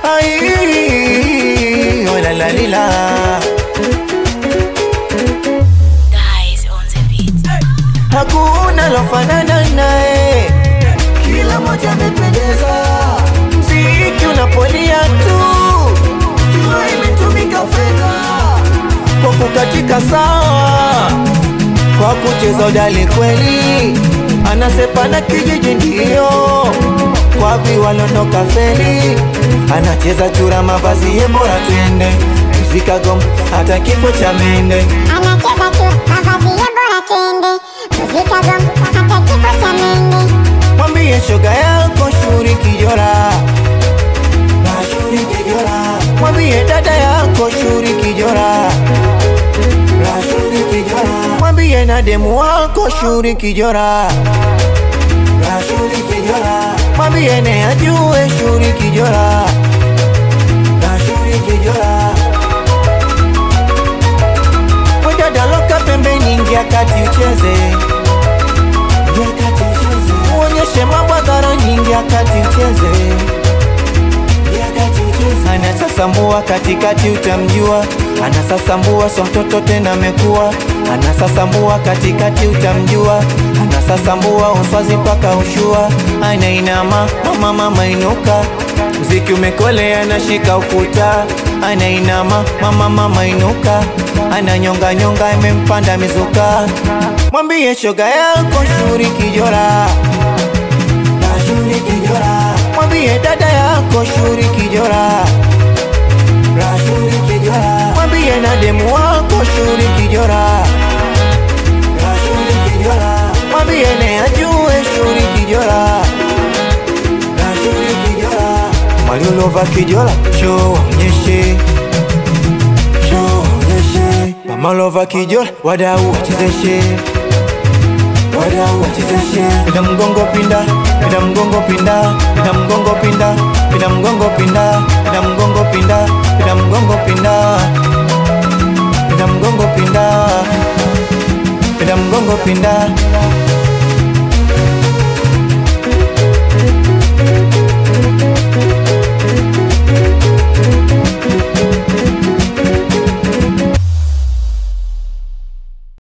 Ai, oh la la lila. Guys on the beat. Hakuna lofanana naye, kila moja amependeza, mziki unapolia tu jua imetumika fedha, kwa kukatika sawa, kwa kucheza udali kweli, anasepa na kijiji ndio kwa viwalondoka feli, anacheza chura mavazi ye bora twende muzika gom hata kifo cha mende Anacheza tu mavazi ya bora twende, muzika gom hata kifo cha mende. mwambie shoga yako shuri kijora na shuri kijora, mwambie dada yako shuri kijora na shuri kijora, mwambie na demu wako shuri kijora na shuri kijora, mwambie ne ajue shuri kijora na shuri kijora, wedada loka pembeni ingia kati ucheze nyakati ucheze, uonyeshe mambo hadharani ingia kati ucheze nyakati ucheze, anasasambua katikati utamjua anasasambua so mtoto tena amekuwa anasasambua katikati utamjua anasasambua uswazi mpaka ushua anainama mama mama inuka mziki umekolea anashika ukuta anainama mama mama inuka ananyonga nyonga imempanda mizuka mwambie shoga yako shuri kijora na shuri kijora, mwambie dada yako shuri kijora na shuri kijora, mwambie na demu wako shuri kijora na shuri kijora, mwambie ne ajue shuri kijora na shuri kijora, mwaliulova kijora sho waonyeshe show onyeshe, mamalova kijora wadau wachezeshe wadau wachezeshe, pinda mgongo pinda pinda mgongo pinda pinda mgongo pinda pinda mgongo pinda